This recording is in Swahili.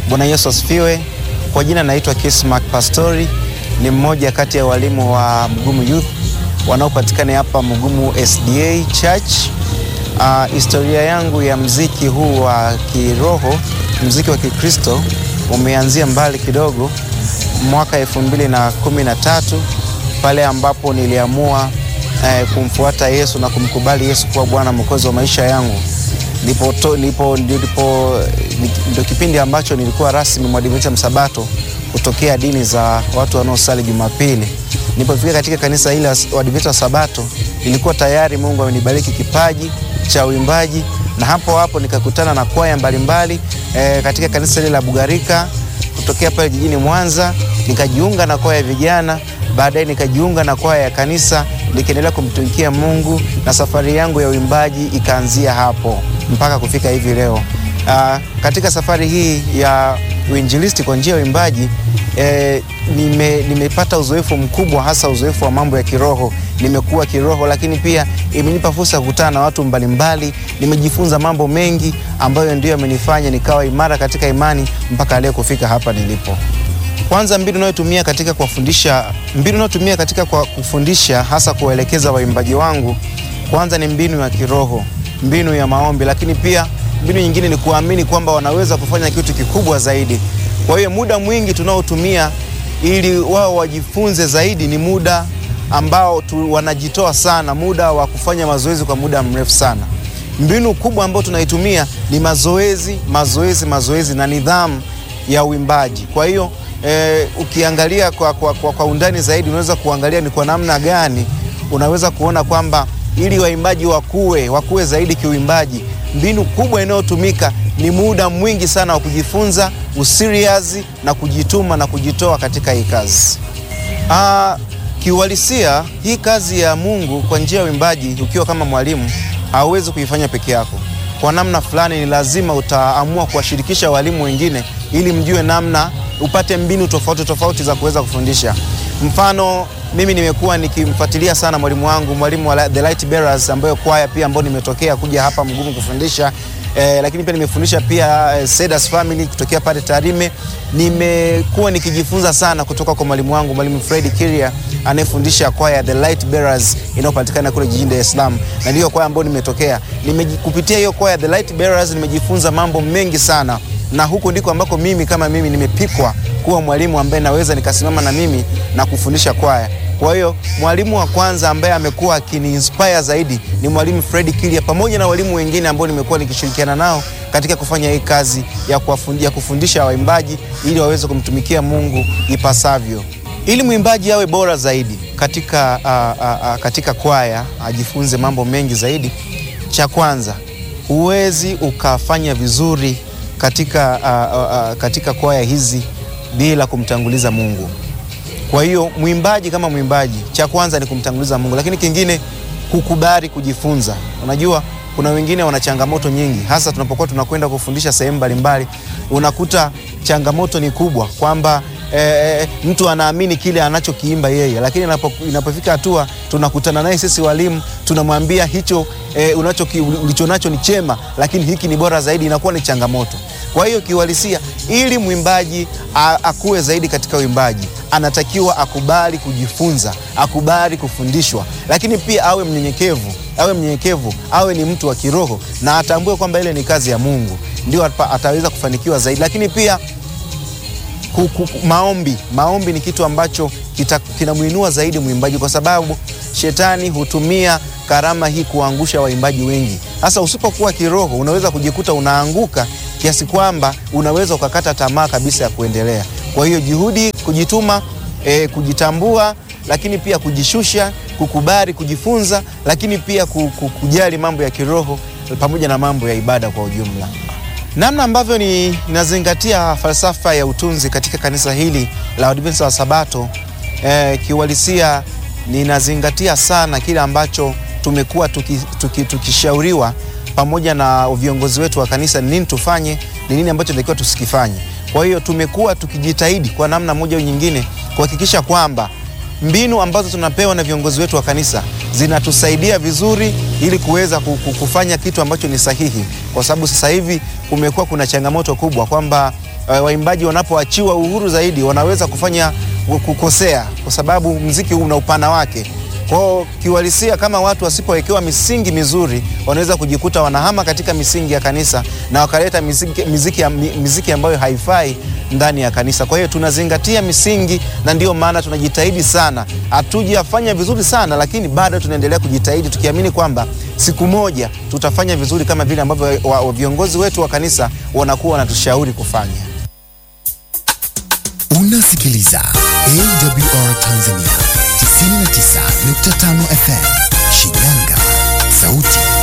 Bwana Yesu asifiwe. Kwa jina naitwa Kismark Pastori, ni mmoja kati ya walimu wa Mgumu Youth wanaopatikana hapa Mgumu SDA Church. Uh, historia yangu ya mziki huu wa kiroho, mziki wa Kikristo umeanzia mbali kidogo, mwaka elfu mbili na kumi na tatu pale ambapo niliamua eh, kumfuata Yesu na kumkubali Yesu kuwa Bwana Mwokozi wa maisha yangu. Ndipo ndipo ndipo ndio kipindi ambacho nilikuwa rasmi mwadventista msabato kutokea dini za watu wanaosali Jumapili. Nilipofika katika kanisa hili la Waadventista wa Sabato, nilikuwa tayari Mungu amenibariki kipaji cha uimbaji, na hapo hapo nikakutana na kwaya mbalimbali e, katika kanisa hili la Bugarika kutokea pale jijini Mwanza. Nikajiunga na kwaya ya vijana, baadaye nikajiunga na kwaya ya kanisa, nikiendelea kumtumikia Mungu na safari yangu ya uimbaji ikaanzia hapo mpaka kufika hivi leo. Aa, katika safari hii ya uinjilisti kwa njia ya uimbaji e, nime, nimepata uzoefu mkubwa, hasa uzoefu wa mambo ya kiroho. Nimekuwa kiroho, lakini pia imenipa fursa ya kukutana na watu mbalimbali. Nimejifunza mambo mengi ambayo ndio yamenifanya nikawa imara katika imani mpaka leo kufika hapa nilipo. Kwanza, mbinu nayotumia katika kuwafundisha, mbinu nayotumia katika kwa kufundisha hasa kuwaelekeza waimbaji wangu, kwanza ni mbinu ya kiroho, mbinu ya maombi, lakini pia mbinu nyingine ni kuamini kwamba wanaweza kufanya kitu kikubwa zaidi. Kwa hiyo muda mwingi tunaotumia ili wao wajifunze zaidi ni muda ambao tu, wanajitoa sana, muda wa kufanya mazoezi kwa muda mrefu sana. Mbinu kubwa ambayo tunaitumia ni mazoezi, mazoezi, mazoezi na nidhamu ya uimbaji. Kwa hiyo e, ukiangalia kwa, kwa, kwa, kwa undani zaidi unaweza kuangalia ni kwa namna gani unaweza kuona kwamba ili waimbaji wakue wakue zaidi kiuimbaji, mbinu kubwa inayotumika ni muda mwingi sana wa kujifunza, usiriazi na kujituma na kujitoa katika hii kazi. Ah, kiuhalisia hii kazi ya Mungu kwa njia ya uimbaji, ukiwa kama mwalimu hauwezi kuifanya peke yako. Kwa namna fulani, ni lazima utaamua kuwashirikisha walimu wengine ili mjue namna, upate mbinu tofauti tofauti za kuweza kufundisha. Mfano, mimi nimekuwa nikimfuatilia sana mwalimu wangu, mwalimu wa The Light Bearers, ambayo kwaya pia ambayo nimetokea kuja hapa Mgumu kufundisha eh, lakini pia nimefundisha pia eh, Sedas Family kutokea pale Tarime. Nimekuwa nikijifunza sana kutoka kwa mwalimu wangu mwalimu Fred Kiria anayefundisha kwaya The Light Bearers inayopatikana kule jijini Dar es Salaam, na ndiyo kwaya ambayo nimetokea. Kupitia hiyo kwaya The Light Bearers nimejifunza mambo mengi sana, na huko ndiko ambako mimi kama mimi nimepikwa kuwa mwalimu ambaye naweza nikasimama na mimi na kufundisha kwaya. Kwa hiyo mwalimu wa kwanza ambaye amekuwa akiniinspire zaidi ni mwalimu Fred Kilia, pamoja na walimu wengine ambao nimekuwa nikishirikiana nao katika kufanya hii kazi ya kuwafundisha, kufundisha waimbaji ili waweze kumtumikia Mungu ipasavyo. Ili mwimbaji awe bora zaidi katika, uh, uh, uh, katika kwaya ajifunze mambo mengi zaidi. Cha kwanza, huwezi ukafanya vizuri katika, uh, uh, uh, katika kwaya hizi bila kumtanguliza Mungu. Kwa hiyo mwimbaji kama mwimbaji, cha kwanza ni kumtanguliza Mungu, lakini kingine kukubali kujifunza. Unajua, kuna wengine wana changamoto nyingi, hasa tunapokuwa tunakwenda kufundisha sehemu mbalimbali, unakuta changamoto ni kubwa kwamba E, mtu anaamini kile anachokiimba yeye, lakini inapofika hatua tunakutana naye sisi walimu tunamwambia hicho e, ulichonacho ni chema, lakini hiki ni bora zaidi, inakuwa ni changamoto. Kwa hiyo kiuhalisia, ili mwimbaji akue zaidi katika uimbaji, anatakiwa akubali kujifunza, akubali kufundishwa, lakini pia awe mnyenyekevu, awe mnyenyekevu, awe ni mtu wa kiroho na atambue kwamba ile ni kazi ya Mungu, ndio ataweza kufanikiwa zaidi, lakini pia Maombi, maombi ni kitu ambacho kinamwinua zaidi mwimbaji, kwa sababu shetani hutumia karama hii kuangusha waimbaji wengi. Hasa usipokuwa kiroho, unaweza kujikuta unaanguka kiasi kwamba unaweza ukakata tamaa kabisa ya kuendelea. Kwa hiyo juhudi, kujituma, e, kujitambua, lakini pia kujishusha, kukubali, kujifunza, lakini pia kujali mambo ya kiroho pamoja na mambo ya ibada kwa ujumla. Namna ambavyo ninazingatia falsafa ya utunzi katika kanisa hili la Waadventista wa Sabato eh, kiuhalisia ninazingatia sana kile ambacho tumekuwa tukishauriwa tuki, tuki pamoja na viongozi wetu wa kanisa, ni nini tufanye, ni nini ambacho tunatakiwa tusikifanye. Kwa hiyo tumekuwa tukijitahidi kwa namna moja au nyingine kuhakikisha kwamba mbinu ambazo tunapewa na viongozi wetu wa kanisa zinatusaidia vizuri ili kuweza ku- ku- kufanya kitu ambacho ni sahihi, kwa sababu sasa hivi kumekuwa kuna changamoto kubwa kwamba uh, waimbaji wanapoachiwa uhuru zaidi wanaweza kufanya kukosea, kwa sababu mziki huu una upana wake. Kwao kiuhalisia, kama watu wasipowekewa misingi mizuri, wanaweza kujikuta wanahama katika misingi ya kanisa na wakaleta miziki, miziki, mi- miziki ambayo haifai ndani ya kanisa. Kwa hiyo tunazingatia misingi, na ndio maana tunajitahidi sana. Hatujafanya vizuri sana, lakini bado tunaendelea kujitahidi, tukiamini kwamba siku moja tutafanya vizuri kama vile ambavyo wa- wa- viongozi wetu wa kanisa wanakuwa wanatushauri kufanya. Unasikiliza AWR Tanzania 99.5 FM Shinyanga, sauti